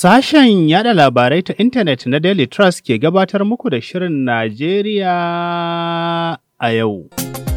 Sashen yada labarai ta intanet na Daily Trust ke gabatar muku da Shirin Najeriya a yau.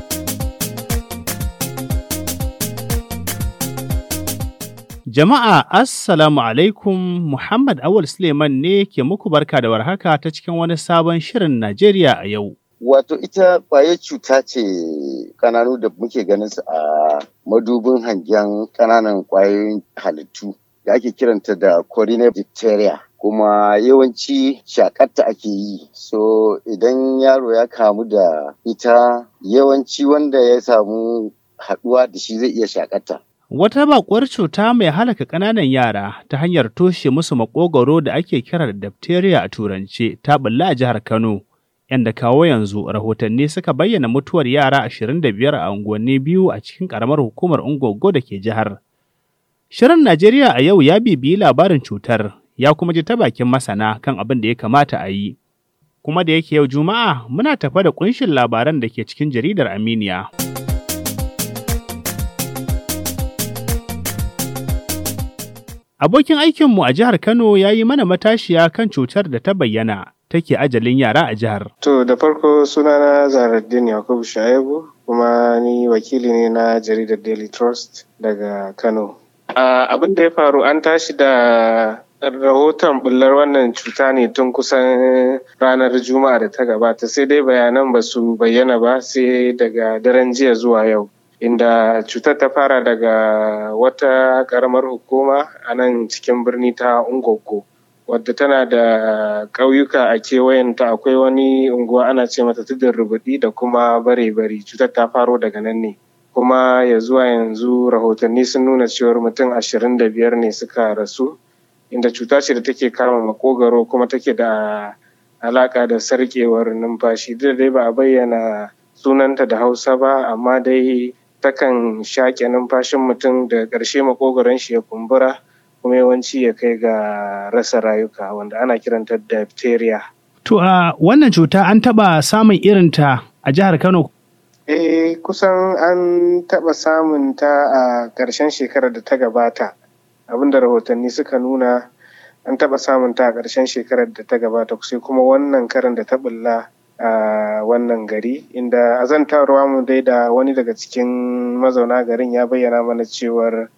Jama'a Assalamu alaikum Muhammad Awul Suleiman ne ke muku barka da warhaka ta cikin wani sabon Shirin Najeriya a yau. Wato ita ƙwayar cuta ce ƙananu da muke ganin su a madubin hangen ƙananan ƙwayoyin halittu da ake kiranta da coronary diphtheria. kuma yawanci shakarta ake yi so idan yaro ya kamu da ita yawanci wanda ya samu haɗuwa da shi zai iya shakarta. Wata baƙuwar cuta mai halaka ƙananan yara ta hanyar toshe musu maƙogwaro da ake kira da diphtheria a turance ta bulla a jihar Kano. Yanda kawo yanzu rahotanni suka bayyana mutuwar yara 25 a unguwanni biyu a cikin ƙaramar hukumar Ungogo da ke jihar. Shirin Najeriya a yau ya bibiyi labarin cutar ya kuma ji ta bakin masana kan abin da ya kamata a yi. Kuma da yake yau Juma'a muna tafa da kunshin labaran da ke cikin jaridar Aminiya. Abokin aikinmu a jihar Kano ya yi mana matashiya kan cutar da ta bayyana take ajalin yara a jihar. To da farko sunana Zahraddin Yakubu Shaibu kuma ni wakili ne na jaridar Daily Trust daga Kano. Uh, abin da ya faru an tashi da rahoton bullar wannan cuta ne tun kusan ranar juma'a da ta gabata sai dai bayanan ba su bayyana ba sai daga daren jiya zuwa yau inda cutar ta fara daga wata karamar hukuma a nan cikin birni ta ungogo wadda tana da ƙauyuka a kewayenta akwai wani unguwa ana ce mata tudun rubuɗi da kuma bare-bari cutar ta faro daga nan ne kuma ya zuwa yanzu rahotanni sun nuna cewar mutum ashirin da biyar ne suka rasu inda cuta ce da take kama makogaro kuma take da alaka da sarkewar numfashi duk dai ba a bayyana sunanta da hausa ba amma dai takan shaƙe numfashin mutum da ƙarshe makogaron shi ya kumbura kuma yawanci ya kai ga rasa rayuka wanda ana kiranta diphtheria. To a wannan cuta an taɓa samun irinta a jihar Kano Eh kusan an taɓa samun ta a ƙarshen shekarar da ta gabata. Abinda rahotanni suka nuna an taɓa samun ta a ƙarshen shekarar da ta gabata sai kuma wannan karan da ta bulla a wannan gari inda azantarwa mu dai da wani daga cikin mazauna garin ya bayyana mana cewar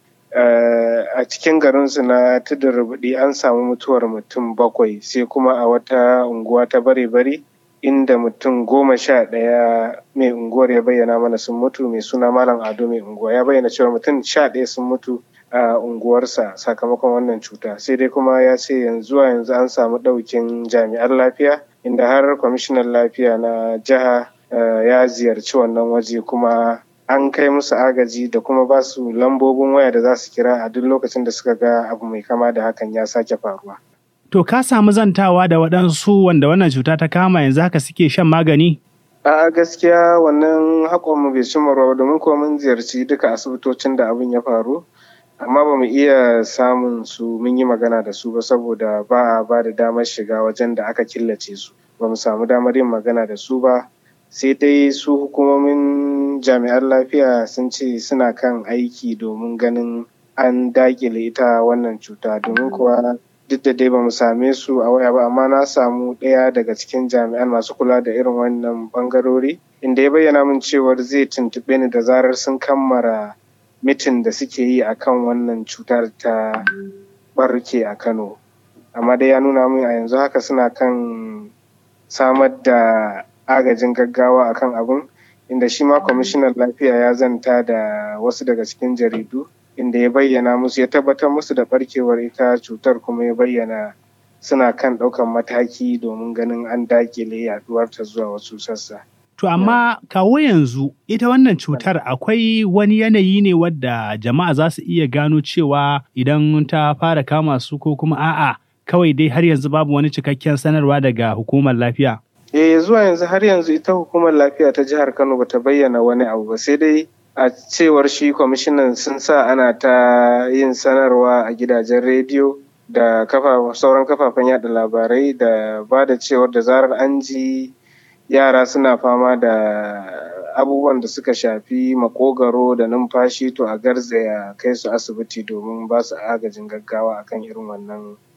a cikin garinsu na tudun rubuɗi an samu mutuwar mutum bakwai sai kuma a wata unguwa ta bare-bare inda mutum goma sha ɗaya mai unguwar ya bayyana mana sun mutu mai suna malam ado mai unguwa ya bayyana cewa mutum sha ɗaya sun mutu a unguwarsa sakamakon wannan cuta sai dai kuma ya ce yanzu yanzu an samu ɗaukin jami'an lafiya inda har kwamishinan lafiya na jiha ya ziyarci wannan waje kuma an kai musu agaji da kuma ba su lambobin waya da za su kira a duk lokacin da suka ga abu mai kama da hakan ya sake faruwa. To ka samu zantawa da waɗansu wanda wannan cuta ta kama yanzu haka suke shan magani? A gaskiya wannan haƙonmu bai cimma ruwa domin kuwa mun ziyarci duka asibitocin da abin ya faru. Amma ba mu iya samun su mun yi magana da su ba saboda ba a ba da damar shiga wajen da aka killace su. Ba mu samu damar yin magana da su ba. Sai dai su hukumomin jami'an lafiya sun ce suna kan aiki domin ganin an dakile ita wannan cuta domin kuwa duk da dai ba mu same su a waya ba amma na samu ɗaya daga cikin jami'an masu kula da irin wannan bangarori inda ya bayyana min cewar zai tuntuɓe ni da zarar sun kammara mitin da suke yi akan wannan cutar ta barke a kano amma dai ya nuna min a yanzu haka suna kan samar da agajin gaggawa akan abin inda shi ma kwamishinan lafiya ya zanta da wasu daga cikin jaridu inda ya bayyana musu ya tabbatar musu da barkewar ita cutar kuma ya bayyana suna kan ɗaukan mataki domin ganin an dakile yaduwarta zuwa wasu sassa. To amma kawo yanzu ita wannan cutar akwai wani yanayi ne wadda jama'a za su iya gano cewa idan ta fara kama su ko kuma a'a kawai dai har yanzu babu wani cikakken sanarwa daga hukumar lafiya. Eh zuwa yanzu har yanzu ita hukumar lafiya ta jihar Kano bata bayyana wani abu ba sai dai a cewar shi kwamishinan sun sa ana ta yin sanarwa a gidajen rediyo da sauran kafafen yada labarai da ba da cewar da zarar an ji yara suna fama da abubuwan da suka shafi makogaro da numfashi to a garzaya kai su asibiti domin ba su agajin gaggawa akan irin wannan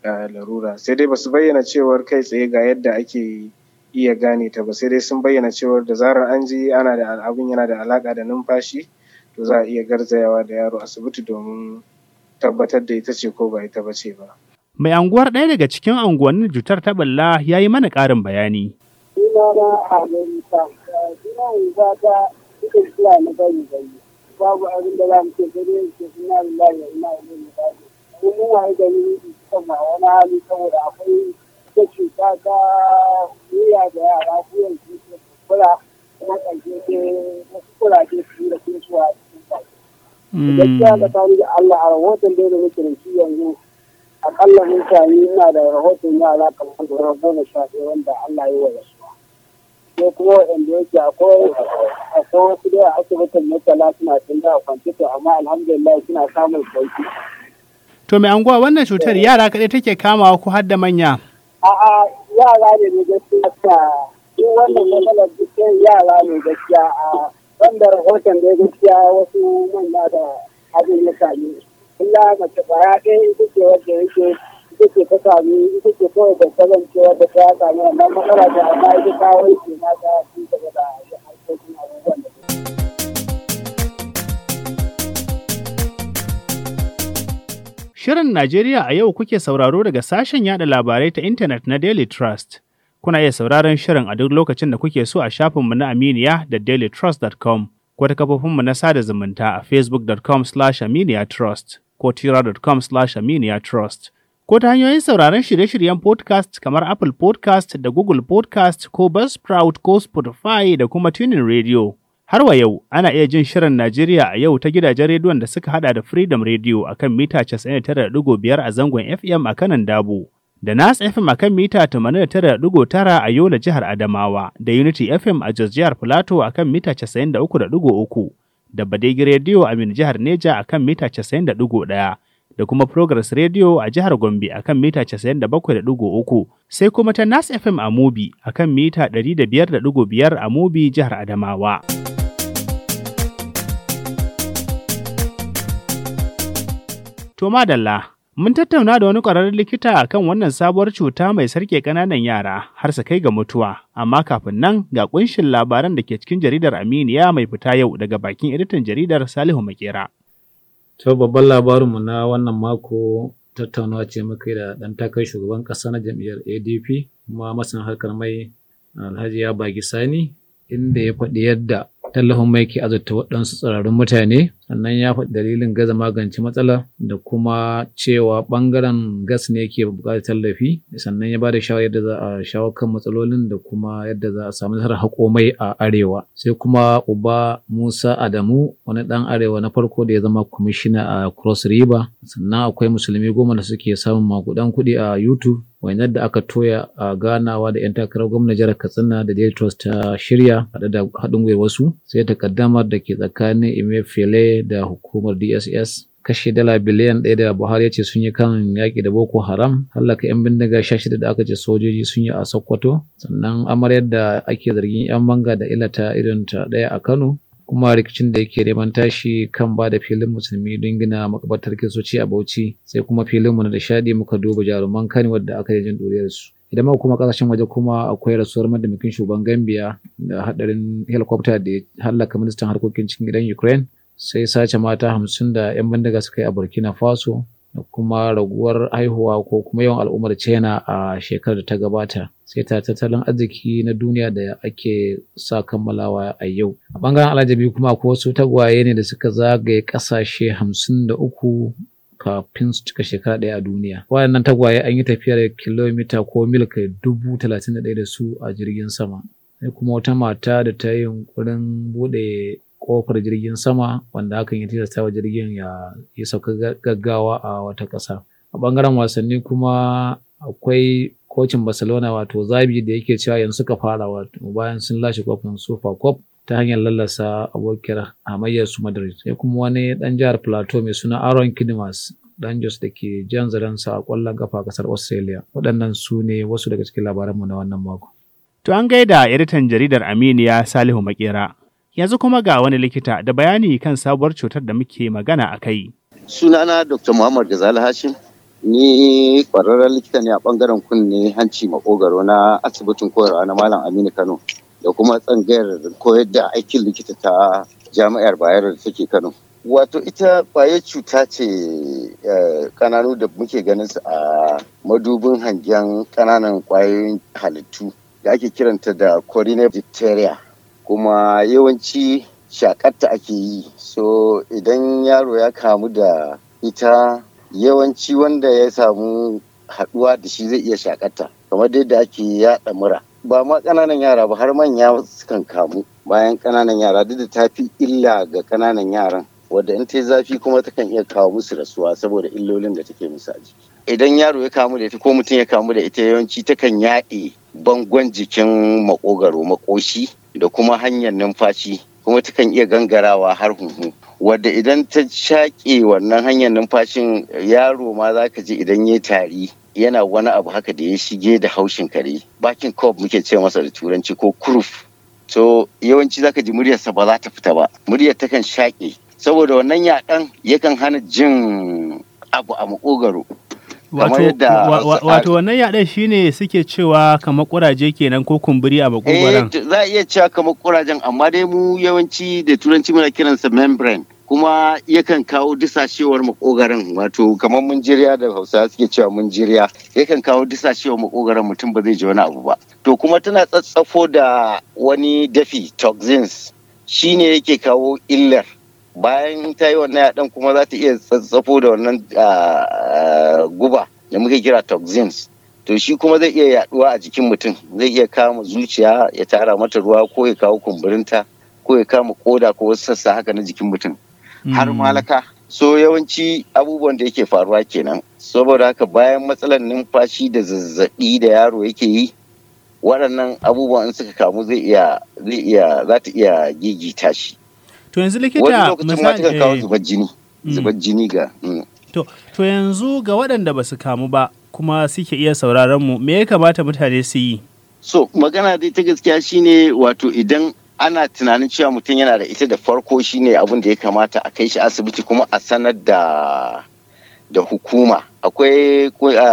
larura sai dai basu bayyana cewar kai tsaye ga yadda ake iya gane ta ba sai dai sun bayyana cewar da zarar an ji ana da abin yana da alaka da numfashi to za a iya garzayawa da yaro asibiti domin tabbatar da ita ce ko ba ita ba ce ba. Mai anguwar ɗaya daga cikin anguwannin cutar ta balla ya yi mana ƙarin bayani. Sunana Amerika, suna yanzu ta cikin kila na bari bari. Babu abin da za mu ce sai dai ce suna lillahi wa ina ilaihi raji'un. Mun mun waye gari kan ma wani hali saboda akwai ta cuta ta wuya da yara wuyan su ke kula kuma ƙarshe ke wasu kuraje su da kuma su a cikin baki. Gaskiya da tare da Allah a rahoton da da muke da shi yanzu akalla mun sami ina da rahoton yara kamar da goma sha ɗaya wanda Allah ya wa su. Sai kuma waɗanda yake akwai akwai wasu da asibitin mutala suna tun da kwanci to amma alhamdulillah suna samun sauki. To mai anguwa wannan cutar yara kaɗai take kamawa ko har da manya? A'a yara ne ne gaskiya ta duk wannan matsalar dukkan yara ne gaskiya a wanda rahoton da gaskiya wasu manya da abin ya sami. illa mace kwaya ɗaya ita ce wadda yake ita ce ta sami ita ce kawai da kasance wadda ta sami wannan matsala da amma ita ta wanke na ta ci gaba da harkokin abubuwan da Shirin Najeriya a yau kuke sauraro daga sashen yada labarai ta intanet na Daily Trust. Kuna iya sauraron shirin a duk lokacin da kuke so a shafinmu na Aminiya da dailytrust.com ko ta kafofinmu na sada zumunta a facebook.com slash aminiya trust. ko tira.com slash aminiya trust. Ko ta hanyoyin sauraron shirye-shiryen podcast kamar Apple podcast da Google podcast ko Buzzsprout ko Spotify da kuma Tuning Radio. Har wa yau, ana iya jin shirin Najeriya a yau ta gidajen rediyon da suka hada da Freedom Radio a kan mita 99.5 a zangon FM a kanan Dabo, da Nas FM a kan mita 89.9 a Yola jihar Adamawa, da Unity FM a Jos jihar Plateau a kan mita 93.3. da Badegi Radio a Min jihar Neja a kan mita 90.1 da kuma Progress Radio a jihar Gombe a kan mita 97.3 sai kuma ta Nas FM a Mubi a kan mita 105.5 a Mubi jihar Adamawa. To madalla, mun tattauna da wani ƙwararren likita kan wannan sabuwar cuta mai sarke ƙananan yara har su kai ga mutuwa, amma kafin nan ga ƙunshin labaran da ke cikin jaridar Aminiya mai fita yau daga bakin editan jaridar Salihu Makera. To babban labarinmu na wannan mako tattaunawa ce muka da ɗan takarar shugaban ƙasa na jam'iyyar ADP kuma masan harkar mai Alhaji ya bagi Sani inda ya faɗi yadda tallafin mai ke azurta waɗansu tsirarun mutane sannan ya faɗi dalilin gaza magance matsala da kuma cewa ɓangaren gas ne ke buƙatar tallafi sannan ya ba da shawarar yadda za a shawo kan matsalolin da kuma yadda za a samu nasarar haƙo mai a arewa sai kuma uba musa adamu wani ɗan arewa na farko da ya zama kwamishina a cross river sannan akwai musulmi goma da suke samun makudan kuɗi a youtube wainar da aka toya a ganawa da 'yan takarar gwamnan jihar katsina da daily trust ta shirya haɗe da haɗin gwiwa wasu sai takaddamar da ke tsakanin emefiele da hukumar dss kashe dala biliyan ɗaya da buhari ya ce sun yi kan yaƙi da boko haram hallaka 'yan bindiga sha shida da aka ce sojoji sun yi a sokoto sannan amaryar da ake zargin 'yan banga da ilata irin ta ɗaya a kano kuma rikicin da yake neman tashi kan ba da filin musulmi don gina makabartar kiristoci a bauchi sai kuma filinmu na da shaɗi muka duba jaruman kani wadda aka yi jin ɗuriyar su idan muka kuma kasashen waje kuma akwai rasuwar mataimakin shugaban gambia da hadarin helicopter da ya hallaka ministan harkokin cikin gidan ukraine sai sace mata hamsin da 'yan bindiga suka yi a burkina faso da kuma raguwar haihuwa ko kuma yawan al'ummar china a shekarar da ta gabata sai ta tattalin arziki na duniya da ake sa kammalawa a yau a bangaren alajabi kuma akwai wasu tagwaye ne da suka zagaye kasashe hamsin da uku kafin su cika shekara ɗaya a duniya waɗannan tagwaye an yi tafiyar kilomita ko mil kai dubu talatin da ɗaya da su a jirgin sama sai kuma wata mata da ta yi yunkurin buɗe kofar jirgin sama wanda hakan ya tilasta wa jirgin ya yi sauka gaggawa a wata ƙasa a ɓangaren wasanni kuma akwai kocin barcelona wato zabi da yake cewa yanzu suka fara wato bayan sun lashe kofin super cup ta hanyar lallasa abokiyar hamayyar su madrid sai kuma wani dan jihar plateau mai suna aaron kidmas dan jos da ke jan zarensa a kwallon kafa kasar australia waɗannan su ne wasu daga cikin labaranmu na wannan mako To an gaida editan jaridar Aminiya Salihu Makera. Yanzu kuma ga wani likita da bayani kan sabuwar cutar da muke magana a kai. Sunana Dr. Muhammad Gazali Hashim, Ni ƙwararren likita ne a ɓangaren kunne hanci makogaro na asibitin koyarwa na Malam Aminu Kano da kuma tsangayar koyar da aikin likita ta jami'ar Bayero da take Kano. Wato ita ƙwayar cuta ce ƙananu da muke ganin su a madubin hangen ƙananan ƙwayoyin halittu da ake kiranta da corina diphtheria kuma yawanci shakarta ake yi so idan yaro ya kamu da ita yawanci wanda ya samu haɗuwa da shi zai iya shakarta kamar yadda ake yaɗa mura ba ma ƙananan yara ba har manya sukan kamu bayan ƙananan yara duk da ta fi illa ga ƙananan yaran wadda in ta zafi kuma takan iya kawo musu rasuwa saboda illolin da take musu a jiki idan yaro ya kamu da ita ko mutum ya kamu da ita yawanci takan yaɗe bangon jikin makogaro makoshi da kuma hanyar numfashi kuma takan iya gangarawa har huhu wadda idan ta shaƙe wannan hanyar numfashin yaro ma za ka ji idan ya tari yana wani abu haka da ya shige da haushin kare bakin cob muke ce masa da turanci ko kuruf so yawanci zaka ji muryarsa ba za ta fita ba muryar takan shaƙe saboda wannan yaɗan yakan hana jin abu a makogaro Wato wannan yaɗan shine suke cewa kamar kuraje kenan ko kumburi a makogoron. Eh za a iya cewa kamar kurajen amma dai mu yawanci da turanci muna kiransa membrane kuma yakan kawo disashewar makogaron wato kamar munjiriya da hausa suke cewa munjiriya yakan kawo disashewar makogaron mutum ba zai ji wani abu ba. To kuma tana tsatsafo da wani dafi toxins shine yake kawo illar bayan ta yi wannan yaɗan kuma za ta iya tsatsafo da wannan guba da muke kira toxins to shi kuma zai iya yaduwa a jikin mutum zai iya kama zuciya ya tara mata ruwa ko ya kawo kumburinta ko ya kama koda ko wasu sassa haka na jikin mutum har malaka so yawanci abubuwan da yake faruwa kenan saboda haka bayan matsalar numfashi da zazzabi da yaro yake yi waɗannan abubuwan in suka kamu zai iya zai iya za ta iya gigita shi To yanzu likita wani lokacin ma ta kawo zubar jini zubar jini ga to to yanzu ga waɗanda ba su kamu ba kuma suke iya sauraron mu me ya kamata mutane su yi so magana dai ta gaskiya shine wato idan ana tunanin cewa mutum yana da ita da farko shine abin da ya kamata a kai shi asibiti kuma a sanar da da hukuma akwai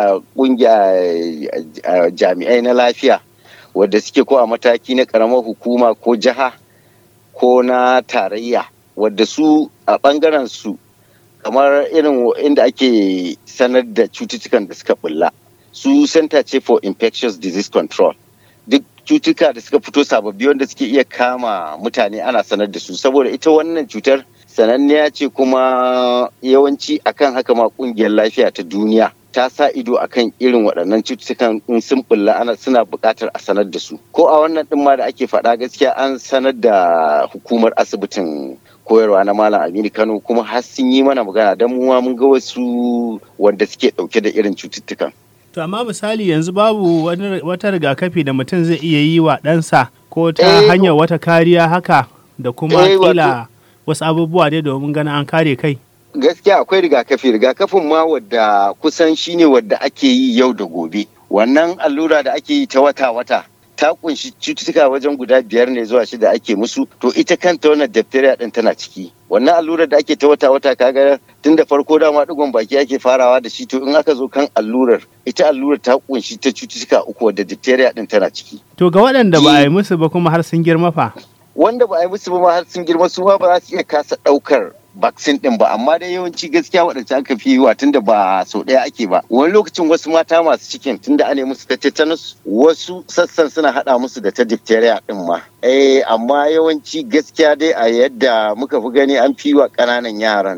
kungiya jami'ai na lafiya wadda suke ko a mataki na karamar hukuma ko jiha ko na tarayya wadda su a ɓangaren su kamar irin inda ake sanar da cututtukan da suka bulla su center ce for infectious disease control duk cutuka da suka fito sababbi wanda suke iya kama mutane ana sanar da su saboda ita wannan cutar sananniya ce kuma yawanci akan haka ma kungiyar lafiya ta duniya ta sa ido akan irin waɗannan cututtukan in sun bulla ana suna buƙatar a sanar da su ko a wannan ɗin ma da ake faɗa gaskiya an sanar da hukumar asibitin koyarwa na malam aminu kano kuma har sun yi mana magana don mu mun ga wasu wanda suke ɗauke da irin cututtukan To amma misali yanzu babu wata rigakafi da mutum zai iya yi wa ɗansa ko ta hanyar wata kariya haka da kuma kila wasu abubuwa dai domin ganin an kare kai. gaskiya akwai rigakafi rigakafin ma wadda kusan shine wadda ake yi yau da gobe wannan allura da ake yi ta wata-wata ta kunshi cututtuka wajen guda biyar ne zuwa shida ake musu to ita kanta wannan diphtheria din tana ciki wannan allurar da ake ta wata-wata kaga tun da farko dama digon baki ake farawa da shi to in aka zo kan allurar ita allurar ta kunshi ta cututtuka uku wadda diphtheria din tana ciki To ga waɗanda ba a yi musu ba kuma har sun girma fa. wanda ba a yi musu ba har sun girma su ma ba za su iya kasa ɗaukar vaccine din ba amma dai yawanci gaskiya waɗanda aka fi yiwa tunda ba sau ɗaya ake ba wani lokacin wasu mata masu cikin tunda ana musu ta tetanus wasu sassan suna haɗa musu da ta diphtheria din ma eh amma yawanci gaskiya dai a yadda muka fi gani an fi wa ƙananan yaran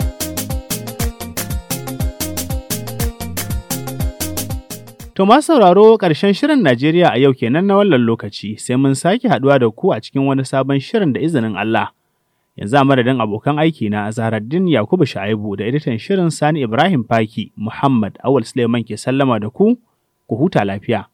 To masu sauraro ƙarshen shirin Najeriya a yau kenan na wannan lokaci sai mun sake haɗuwa da ku a cikin wani sabon shirin da izinin Allah. Yanzu a madadin abokan aiki na Zaharaddin Yakubu Sha'ibu da editan shirin Sani Ibrahim Faki Muhammad Awal Suleiman ke sallama da ku, ku huta lafiya.